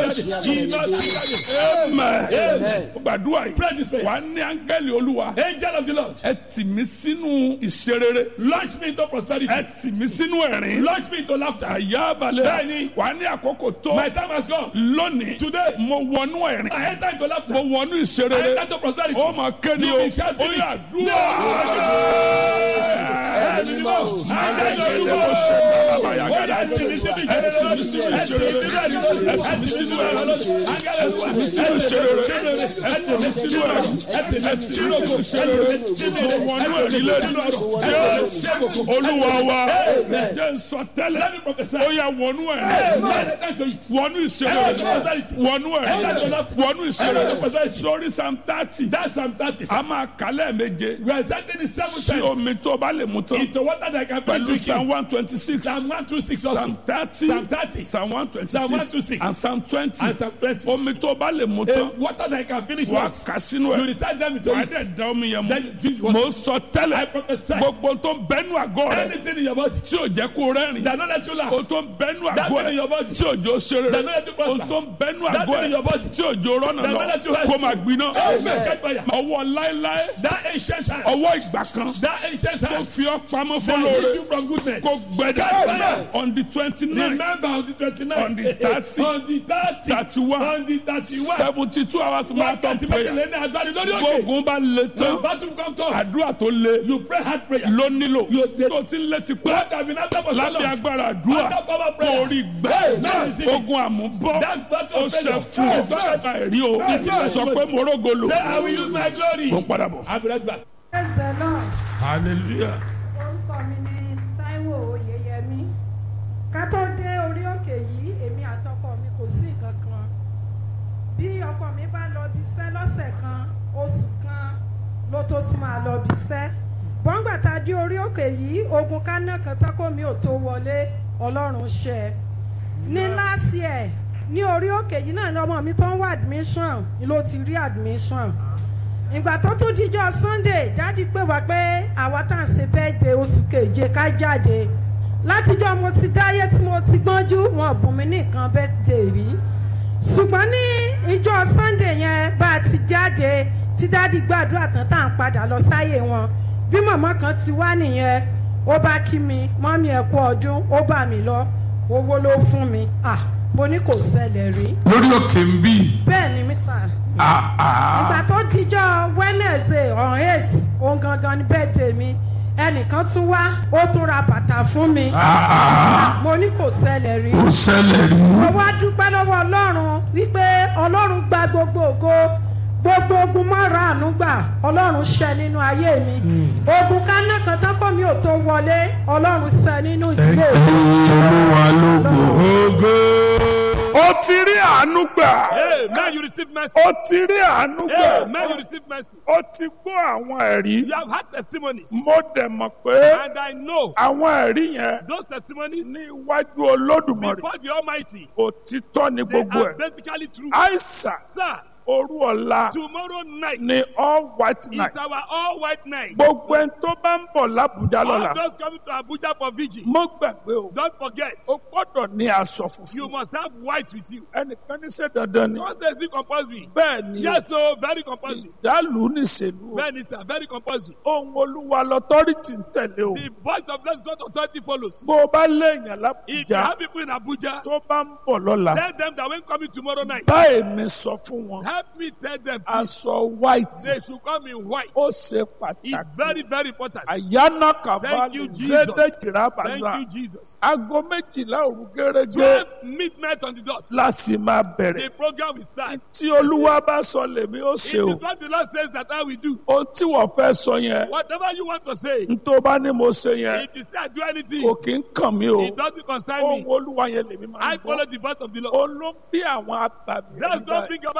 jésù amen gbàdúrà Pray this yìí prayer. wà á ní áńgẹ́lì olúwa Angel of the Lord, ẹ tì mí sínú ìṣerere launch me into prosperity. ẹ tì mí sínú ẹ̀rín Launch me into laughter. àyà balẹ̀ Bẹ́ẹ̀ni. wà á ní àkókò tó My time has come. lónìí Today, mo wọnú ẹ̀rín I enter into laughter. mo wọnú I ìṣerere enter into prosperity. ó máa kéde You o will shout ó it. yà dúró. Ẹni mọ̀, angel of the Lord. Ó yá, ẹ tì mí síbi ìṣeré lọ́dún. Ẹ tì mí síbi ìṣeré lọ́dún. Ẹ tì mí síbi ìṣeré lọ́dún. Angel of the Lord. Ẹ tì mí síbi ìṣeré lọ́dún. Ẹ tì mí síbi ìṣeré lọ́dún. Ẹ tì mí síbi ìṣeré lọ́dún. Ẹ tì mí síbi ìṣeré lọ́dún. mo wọnú ẹ̀rín lẹ́nu jésù olúwa wa jẹ́ n sọ tẹ́lẹ̀ Let me prophesy. ó yà wọnú ẹ̀rín Amen. Enter into it. wọnú ìṣeré wọnú ẹ̀rín wọnú ìṣeré sórí psalm thirty That's Psalm 30. a máa kálẹ̀ méje We are starting the seven sí times omi tó bá lè mú tán into water that I can pẹ̀lú drink psalm in. one twenty six Psalm 126 also. psalm thirty Psalm 30. psalm one twenty Psalm six 126. and psalm twenty And Psalm 20. omi tó bá lè mú A tán water that I can finish wà once. kà sínú You ẹ̀ recite them into wà á it. dẹ̀ da omi yẹn Then you drink mú water. mo sọ tẹ́lẹ̀ I prophesy. gbogbo tó ń bẹ́nu àgọ́ rẹ̀ Anything in your body tí ò jẹ́ kó rẹ́rìn that don't let you laugh. o tó ń bẹ́nu That àgọ́ thing in rẹ̀ your body. tí òjò ṣeré That don't let you o prosper. tó ń bẹ́nu That àgọ́ thing in your rẹ̀ body. tí òjò rọ́nà That lọ don't let you help. kó máa gbiná Amen. Catch fire. ọwọ́ láéláé That ancient hand. ọwọ́ ìgbà kan That ancient tó hand. fi ọ́ pamọ́ That fọlọ́ọ̀rẹ́ leads you from goodness. kó gbẹdẹ Amen. on the twenty nine Remember on the 29th. On the 30. On the 30. thirty one On the 31. seventy two hours marathon Wákàtí prayer méjìlél ní àgbáni lórí òkè. gbógun bá le When tán battle come tough, àdúrà tó le you pray hard prayers. ló nílò You dey- tó ti ń létí pé What have been after for so lábẹ́ long? agbára àdúrà Under power kó prayer. rí gbẹ́ Amen. ogun àmúbọ́ That's battle ó of ṣe failure. fún ọ bẹ́ẹ̀ rí o Amen. sọ pé mo rógo lò Say, I will use my glory. mo ń padà bọ̀. I'll be right back. Praise the Lord. hallelujah. orúkọ mi ni Táíwò Oyèyẹmí ká tó dé orí òkè yìí èmi àtọkọ mi kò sí nǹkan kan bí ọkọ mi bá lọ bí iṣẹ́ lọ́sẹ̀ kan oṣù kan ló tó tún máa lọ bí iṣẹ́ bọ́ngbà tá a dé orí òkè yìí ogun kaná kan tọ́kọ mi ò tó wọlé Ọlọ́run ṣe ní last year ní orí òkè yìí náà ni ọmọ mi tó ń wá admission ni ló ti rí admission ìgbà tó tún díjọ́ sunday dádì pé wá pé àwa tá à ń ṣe birthday oṣù keje ká jáde látijọ́ mo ti dáyé tí mo ti gbọ́njú wọn bùn mí nìkan birthday rí ṣùgbọ́n ní ìjọ sunday yẹn bá a ti jáde tí dádì gbàdúrà tán tá à ń padà lọ sáyé wọn bí màmá kan ti wá nìyẹn ó bá kí mi mọ́mí ẹ̀ kú ọdún ó bà mí lọ owó ló fún mi ah mo ní kò ṣẹlẹ̀ rí lórí òkè ń bí bẹ́ẹ̀ ni mísà ìgbà tó dijọ́ wednesday on eight òun gangan ni birthday mi ẹnìkan tún wá ó tún ra bàtà fún mi mo ní kò ṣẹlẹ̀ rí ó ṣẹlẹ̀ rí. mo wá dúpẹ́ lọ́wọ́ ọlọ́run wípé ọlọ́run gba gbogbo ògo gbogbo ogun mọ́ra àánú gbà ọlọ́run ṣẹ nínú ayé mi ogun kaná kan tán kọ́ mi ò tó wọlé ọlọ́run ṣẹ nínú ìdílé mi. olúwa lógo. ògo. ó ti rí àánú gbà. Amen. You receive mercy. ó ti rí àánú gbà. Amen. You receive mercy. ó ti gbọ́ àwọn ẹ̀rí. You have had testimonies. mo dẹ̀ mọ̀ pé And I know àwọn ẹ̀rí yẹn those testimonies ní iwájú olódùmarè before the Almighty, òtítọ́ ni they gbogbo are ẹ̀. basically true. àìsàn Sir, òru ọ̀la tomorrow night ni all white is night. our all white night. gbogbo ẹni tó bá ń bọ̀ lábùjá lọ́la All those coming to Abuja for vigil, mọ́ gbàgbé o don't forget, o gbọ́dọ̀ ní aṣọ you funfun must have white with you. ẹnìkan ní ṣe dandan ni Don't say it's compulsory. bẹ́ẹ̀ ni Yes, so very compulsory. ìdálù níṣèlú o Men is very compulsory. ohun olúwa lọ́tọ́rìtì ń tẹ̀lé o The voice of blessed what authority follows. bó o bá léèyàn If you lábùjá have people in Abuja, tó bá ń bọ̀ lọ́la tell them that when coming tomorrow night, báyìí mi sọ fún wọn help me tell them aṣọ white they should come in white. ó ṣe It's pàtàkì very, very important. àyànà Thank kàbálì you, Jesus. zédèjìrà Thank bàzà you, Jesus. aago méjìlá òru gẹ́gẹ́ 12 midnight on the dot. láti máa bẹ̀rẹ̀ The program will start. tí olúwa bá sọ lèmi ó It ṣe o is what the Lord says that I will do. ohun tí wọ́n fẹ́ sọ yẹn Whatever you want to say, n tó bá ní mo ṣe yẹn if you say I do anything, kò kí ń kàn mí o it doesn't concern ohun me. olúwa yẹn lèmi máa I ń follow gbọ́ the voice of the Lord. ó ló ń bí àwọn abàmì That's ẹ̀rí what báyìí. bring about this great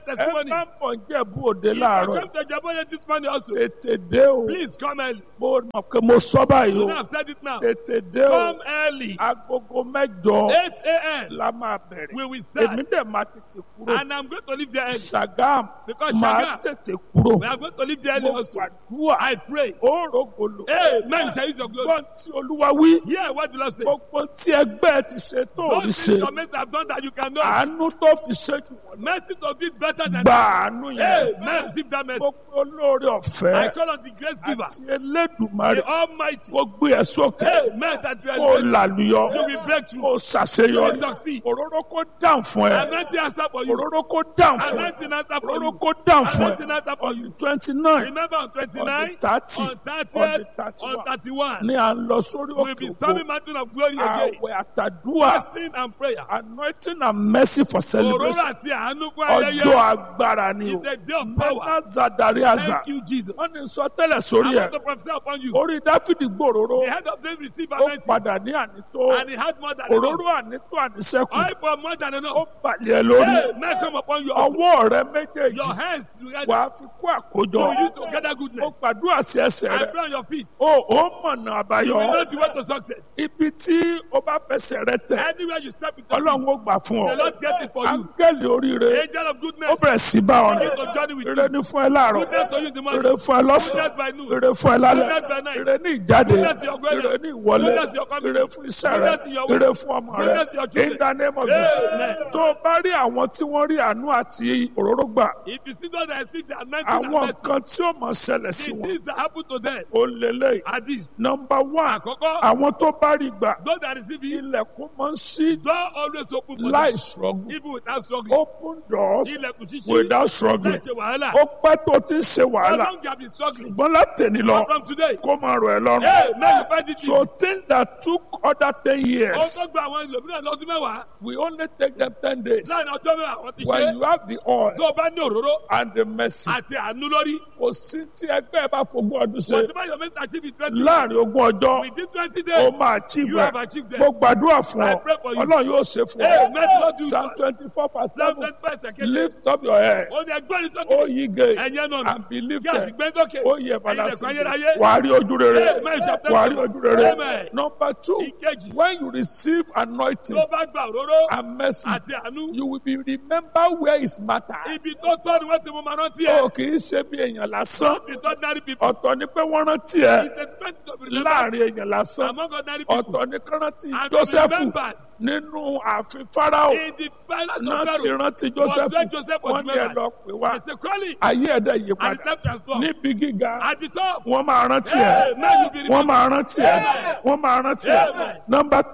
great ẹ bá testimonies. bọ̀ ń jẹ̀bú òde If you láàárọ̀ come to Jabode this morning also, tètè dé o please come early. mo mọ̀ pé mo sọ báyìí You o know I've said it now. tètè dé o Come early. agogo mẹ́jọ 8 a.m. la máa bẹ̀rẹ̀ We will start. èmi dẹ̀ máa tètè kúrò And I'm going to leave there early. Sagam Because máa Sagam- tètè kúrò We are going to leave there early mo also. gbàdúrà I pray. ó rògbòlò Amen. You shall use your glory. gbọ́n tí olúwa wí Hear what the Lord says. gbogbo tí ẹgbẹ́ ti ṣe tó ò rí Those ṣe things your mates have done that you cannot. àánú tó fi ṣe jù wọ́n lọ. Mercy to do it better than gba àánú yẹn Amen. Receive that mercy. gbogbo olóore I ọ̀fẹ́ call on the grace giver, àti elédùmarè the Almighty. kó gbé ẹ sókè Amen. That we kó are great. làlùyọ You will break through. kó ṣàṣeyọrí You will succeed. òróró kó dáhùn fún ẹ Anointing answer for you. òróró kó dáhùn fún ẹ Anointing answer for òróró you. kó dáhùn fún Anointing ẹ answer for you. twenty nine Remember on on 29, the thirty on on 30th, the on thirty 31, ní à ń lọ sórí we'll be òkè storming òkú mountain of glory again. àwẹ̀ àtàdúrà Fasting and prayer. anointing and mercy for Òróró celebration àti àánú fún ọjọ́ ayẹyẹ. agbára ni o It's a day of power. mẹ́ta zadari àzà Thank you, Jesus. wọ́n ní sọ tẹ́lẹ̀ I sórí ẹ̀ want to prophesy upon you. orí dáfídì gbòòrò The head of David received ó anointing padà ní ànító and he had more than enough. òróró ànító àníṣẹ́kù Oil for more than ó enough. balẹ̀ ẹ lórí Hey, may come upon you also. ọwọ́ rẹ méjèèjì Your hands together. wà á fi kó àkójọ You will use to gather ó goodness. gbàdúrà sí ẹsẹ̀ I rẹ pray on your feet. ó ó mọ̀nà You àbáyọ will know the way to success. ibi tí ó bá fẹsẹ̀ rẹ tẹ̀ Anywhere you step into ọlọ́run ó it, gbà fún the ọ Lord get it for you. áńgẹ́lì oríire Angel of ó goodness. bẹ̀rẹ̀ sí bá ọ Begin rìn to journey with ire you. ní fún ẹ láàárọ̀ Goodness to you in the ire morning. fún ẹ lọ́sàn Goodness by noon. ire fún ẹ lálẹ́ Goodness by night. ire ní ìjáde Goodness in your going ire out. ní ìwọlé Goodness in your coming ire in. fún iṣẹ́ rẹ Goodness in your way. ire fún ọmọ rẹ Goodness in your children. in the name of Amen. Jesus tó o bá rí àwọn tí wọ́n rí àánú àti òróró gbà If you see those that receive the anointing and àwọn mercy, kan tí ó mọ̀ ṣẹlẹ̀ sí the wọn things that happen to them ó lélẹ̀ are these. nọmba one Àkọ́kọ́, àwọn tó bá rí gbà those that receive it, ilẹ̀kùn máa ń ṣí door always open for láì them, struggle even without struggling. open doors Ilẹ̀kùn ṣíṣí without struggling láì ṣe wàhálà. ó pẹ́ tó ti ń ṣe How wàhálà long you have been struggling? ṣùgbọ́n látẹ̀ni lọ But from today, kó máa rọ̀ ẹ́ lọ́rùn. hey, now you find it easy. So things that took other ten Ó years, tó gba àwọn ẹlòmíràn lọ́dún mẹ́wàá. we only take them ten days. Láàrin ọjọ́ mẹ́wàá wọ́n ti When ṣe. you have the oil Tó o bá ní òróró and the mercy, àti àánú lórí. kò sí tí ẹgbẹ́ ẹ bá fogún ọdún ṣe Whatever your mate achieve in twenty láàrin years, ogún ọjọ́ within twenty ó days, máa achieve you ẹ̀. have achieved them. Mo gbàdúrà fún I ọ, pray for you. Ọlọ́run yóò ṣe fún Hey, ọ. may the Lord do Psalm that. twenty-four verse Psalm seven, 25 second. lift up your head, Ó ní ẹgbẹ́ ní O sókè. ye gates, Ẹ̀yẹ́ náà and be Kí lifted. àsìgbẹ́ dókè. ó yẹ Ẹ̀yin everlasting lẹ̀kọ́ ayérayé. wà á rí ojú rere Hey, may you shall wà á rí ojú rere Amen. number two Ìkejì. when you receive anointing Tó bá gba òróró and mercy àti àánú. you will be remember where is matter Ibi tó tọ́ ni wọ́n ti mú ma rántí ẹ̀. o kì í ṣe bí èèyàn lásán Ibi tó dárí people. ọ̀tọ̀ ni pé wọ́n rántí ẹ It's a twenty to be remembered láàrin èèyàn lásán among ordinary people. ọ̀tọ̀ ni kán rántí And to be Jósẹ́fù remembered nínú ààfin Fáráò in the palace náà of ti Pharaoh. rántí Was Jósẹ́fù when Joseph was wọ́n ní ẹ remembered. lọ pè wá It's a calling ayé ẹ̀dá yí and padà it's left transformed. níbi gíga At the top, wọ́n máa rántí hey, ẹ now you be wọ́n remembered. máa rántí ẹ wọ́n máa rántí ẹ Amen. number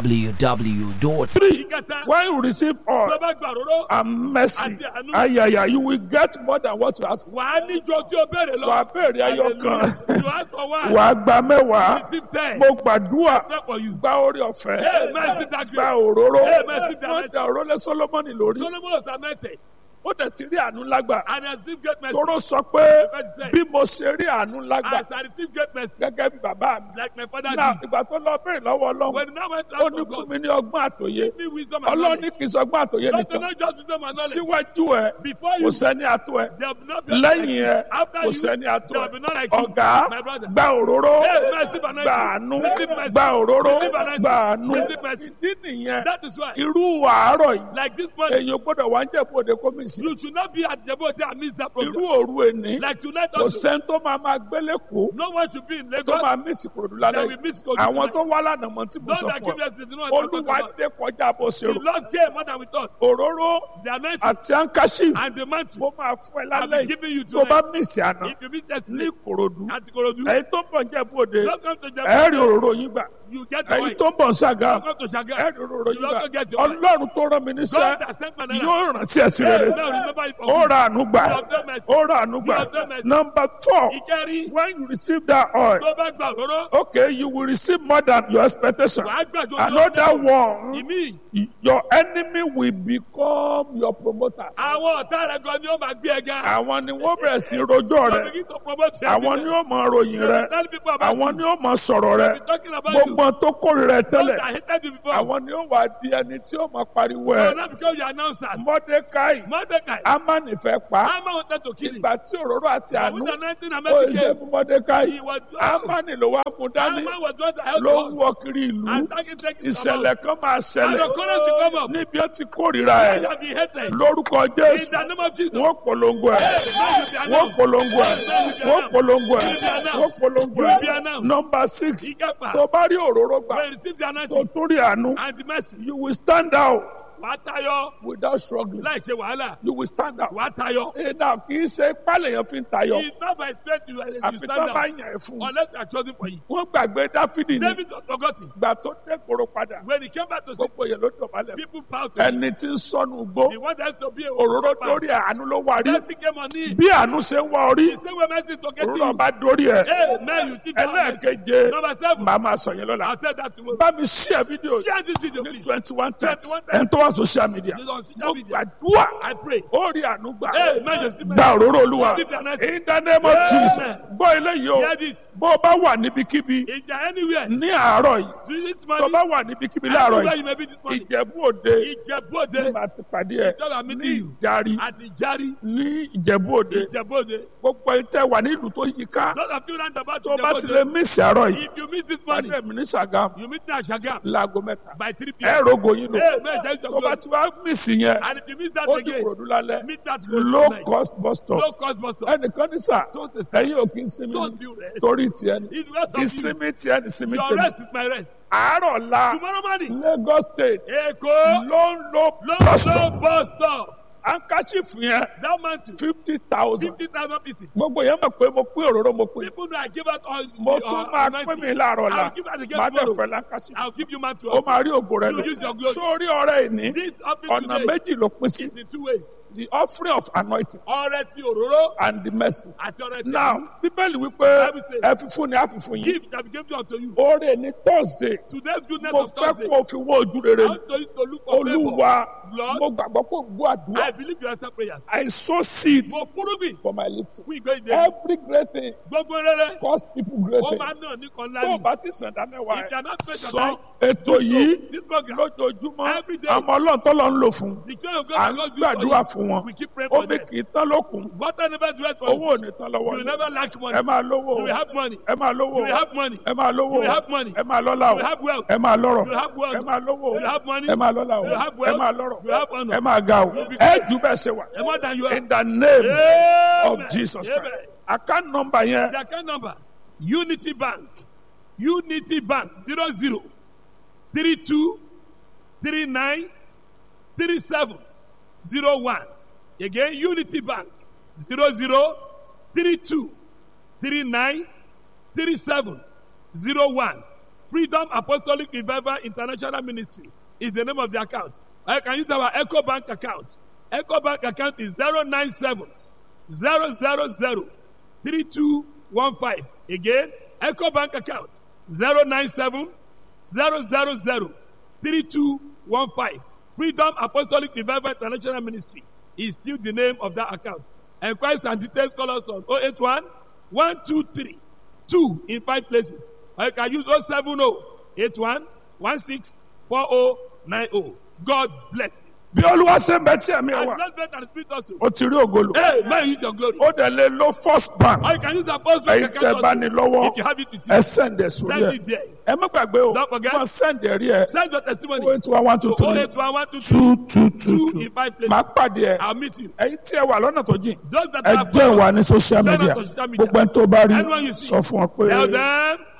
www. three Ìkẹta, when you receive all tó bá gba òróró, and mercy Àti àánú. ayaya you will get more than what you ask for. wà á níjọ tí o béèrè lọ. wà á béèrè ayọ̀ kan Hallelujah. You ask for one, wà á gba mẹ́wàá receive ten. mo gbàdúrà Pray for you. gba orí ọ̀fẹ́ Hey, man, receive that gba grace. òróró Hey, man, receive that wọ́n mercy. da òróró lé Solomoni lórí Solomon was anointed ó dẹ̀ ti rí àánú lágbà and has received great mercy. tóró sọ pé Verse ten. bí mo ṣe rí àánú lágbà As I received great mercy, gẹ́gẹ́ bí bàbá mi like my father náà did. ìgbà tó lọ béèrè lọ́wọ́ Ọlọ́run When now went to ó ask ní for fún God, mi ní ọgbọ́n àtòyé give me wisdom and Ọlọ́run ní knowledge. kì í sọ ọgbọ́n àtòyé Not to nìkan know just wisdom and knowledge. síwájú ẹ Before kò you, sẹ́ni àtò ẹ there will not be lẹ́yìn ẹ After kò you, sẹ́ni àtò there ẹ will be none like you. ọ̀gá My brother. gba òróró Hey, mercy, but gba àánú Receive mercy. gba òróró Receive anointing. gba àánú Receive mercy. ìdí nìyẹn That is why, irú àárọ̀ yìí like this morning, èèyàn gbọ́dọ̀ wá ń jẹ́ bóde kó mi sí you should not be at Djibouti and miss that irú program. òru èní Like tonight kò also, sẹ́ni tó máa máa gbélé kó no one should be in tó Lagos. máa mísì kòròdú That lálẹ́ will yìí miss Kogi àwọn tó tonight. wá lánàá mọ́ tí mo Those sọ that fún came ọ yesterday, they know what I'm talking olúwa about. dé kọjá bó ṣe The rò Lord came more than we thought. òróró The anointing àti ankashi and the mantle. mo máa fún ẹ I'll lálẹ́ be yìí giving you tó bá tonight. mísì àná If you miss ní yesterday, kòròdú at Ikorodu, ẹ̀yin tó ń bọ̀ ń jẹ́ bóde don't come to ẹ̀ẹ́rì Djibouti. òróró yín gbà You get your ẹ̀yin way. tó ń bọ̀ ń ṣàgá Don't come to Shaga. ẹ̀ẹ́rì òróró You yín gbà also get your way. ọlọ́run tó rán mi níṣẹ́ God has sent my name. yóò rántí ẹ̀sìn rere Now remember it for ó me. ra àánú gbà You have done mercy. ó ra àánú gbà You have done mercy. number four Ìkẹrin, when you receive that oil tó bá gba òróró, okay you will receive more than your expectation wàá gbàjọ another one Ìmí, your enemy will become your promoters àwọn ọ̀tá rẹ̀ gan ni ó máa gbé ẹ ga. àwọn ni wọ́n bẹ̀rẹ̀ sí rojọ́ You rẹ begin to promote your àwọn ni ó mọ ròyìn rẹ Tell people about àwọn you. ni ó mọ sọ̀rọ̀ rẹ Be talking about you. gbogbo wọn tó kórìíra ẹ Those tẹ́lẹ̀ that hated you before. àwọn ni ó wà di ẹni tí ó máa pariwo They ẹ will not become your announcers. mọ́dékáì Mordecai. amani fẹ́ pa á. Haman wanted to kill him. ìgbà tí òróró àti But àánú with the anointing and ó mercy ṣe came, fún mọ́dékáì he was amani ló wá mú dání Haman was going to help ló ń us. wọ kiri ìlú And taking taking ìṣẹ̀lẹ̀ kan máa And ṣẹlẹ̀ the chorus will come up. níbi ó ti kórìíra I ẹ̀ shall be hated. lórúkọ In jésù the name of Jesus. wọ́n polongo ẹ̀ wọ́n polongo ẹ̀ wọ́n polongo ẹ̀ wọ́n polongo You will be ẹ̀ announced. nọmba six Ìkẹfà. tó bá rí òróró gbà When you receive the tó anointing tún rí àánú and the mercy, you will stand out wàá tayọ without struggling láì ṣe wàhálà. you will stand out. Wàá tayọ. ìdá kì í ṣe pálẹ̀ yẹn fi ń tayọ It's not by strength you, you àfi stand tó bá out. yàn ẹ́ fún un. Unless you are chosen for it. wọ́n gbàgbé dáfídì ní David was forgotten. gbà tó dé koro padà When he came back to see gbogbo yẹn ló dọ̀bálẹ̀ people bow to him, ẹni tí ń sọnù gbó he wanted us to be a òróró shepherd. dórí àánú ló wà rí Mercy came on him. bí àánú ṣe ń wá orí The same way mercy to get òróró you. bá dórí ẹ̀ Hey, man, you think that mercy. ẹlẹ́ẹ̀keje Number seven. màá máa sọ yẹn lọ́la I'll tell that tomorrow. bá mi share fídíò Share this video, ní please. twenty one times 21 times. ẹni tó wà social media You don't see that mo video. gbàdúrà I pray. ó rí àánú gbà Hey, man, just keep gba òróró olúwa Receive the anointing. in the name of Amen. Jesus gbọ́ eléyìí o Hear this. bó o bá wà níbikíbi If you are anywhere, ní àárọ̀ yìí to this tó o morning, bá wà níbikíbi láàárọ̀ anywhere yìí you may be this morning, ìjẹ̀bú òde Ìjẹ̀bú-Òde, ní màá ti pàdé ẹ̀ Ìjọba mi ní ní ìlú. ìjárí àti Ìjárí, ní ìjẹ̀bú òde Ìjẹ̀bú-Òde. gbogbo ìtẹ́ wà ní ìlú tó yí ká Those of you round about tó o bá ti lè Ìjẹ̀bú-Òde, mísì àárọ̀ yìí if you meet this pàdé morning, mi ní Ṣàgámù you meet me at Shagam láago mẹ́ta by 3 ẹ p.m. rogo yín lò Hey, man, shall you tó o bá ti wá mísì yẹn And if you miss that ó di again, kòròdú lálẹ́ meet that low tonight. cost bus stop No cost bus stop. ẹnìkan ní sà So to say, ẹ̀yin ò kí ń sinmi don't ní you rest. torí tiẹ̀ ní It's because of you. ìsinmi tiẹ̀ ní ìsinmi Your tèmi rest is my rest. àárọ̀ la Tomorrow morning, Lagos state Èkó, ló ń lo London bus stop bus stop. handkerchief yẹn That mountain, fifty thousand 50,000 pieces. gbogbo yẹn mọ̀ pé mo pín òróró mo pín People know I give out all the mo tún uh, máa pín anointing. mi láàárọ̀ la I'll give out again má dẹ̀ tomorrow. fẹ́ handkerchief I'll give you man to ó us. máa rí ògo rẹ You lò use your glory. sórí ọrẹ ìní This offering ọ̀nà today méjì ló pín sí is in two ways. the offering of anointing Ọrẹ ti òróró and the mercy àti ọrẹ ti now àánú. bíbélì wípé Bible says, ẹ fi fún ni a fi fún yín Give that be given unto you. oore ní thursday Today's goodness mo of fẹ́ Thursday. kó o fi wó ojú rere I want to, to look for favor. olúwa Lord, mo gbàgbọ́ kó o gbọ́ àdúrà I believe you answer prayers. I sow seed Mo fúrúgbìn for my lifting fún ìgbé ìdè. every great thing Gbogbo rere. cost people great Ó thing máa ń náà ní kan tó o lárí. bá ti sàn dá mẹ́wàá If they ẹ̀ are not paid your sọ tithe, ètò do so. yìí This program, lójoojúmọ́ Every day. àmọ́ ọlọ́run tó lọ ń lò fún the children of à God ń will God do gbàdúrà for fún you. wọn We keep praying for omi them. kì í tán lókun Water never dries for owó ò us. ní tán You lọ́wọ́ will yín never lack money. ẹ máa lówó You will have money. ẹ máa lówó You will have money. ẹ máa lówó You will have money. ẹ máa lọ́lá o You will have wealth. ẹ máa lọ́rọ̀ You will have wealth. ẹ máa lówó You will have money. ẹ máa lọ́lá o You will have ẹ wealth. máa lọ́rọ̀ You will have honor. ẹ máa ga o You will be ẹ great. jù bẹ́ẹ̀ ṣe wà And more than you are. in the name of Amen. Jesus Amen. Christ account number yẹn The account number Unity Bank Unity Bank zero zero three two three nine three seven zero one again Unity Bank zero zero three two three nine three seven zero one Freedom Apostolic Revival International Ministry is the name of the account. I can use our Echo Bank account. Echo Bank account is zero nine seven zero zero zero three two one five again Echo Bank account zero nine seven zero zero zero three two one five Freedom Apostolic Revival International Ministry is still the name of that account. Enquiries and details call us on 081 123 2 in five places. Or you can use 070 81 16 4090. God bless you. bí olúwa ṣe ń bẹ tí ẹ̀mí ẹ And wà not better and spirit also. o ti rí ògolo Hey, man, use your glory. ó dẹ̀ lè lo first bank Or you can use the post bank ẹ̀yin tẹ́ account bá also. ní lọ́wọ́ If you have it with ẹ you, sẹ́ǹdẹ̀ sórí send ẹ̀ it there. ẹ má gbàgbé o Don't forget. wọ́n sẹ́ǹdẹ̀ rí ẹ̀ Send your testimony. owó ètò wa one two To three 081 two two two two two in five máa places. pàdé ẹ̀ I'll meet you. ẹ̀yin tí ẹ wà lọ́nà tó jìn Those that ẹ are jẹ́ ìwà ní social Send us media to social media. gbogbo ẹni tó bá rí Anyone you see, sọ fún ọ pé Tell them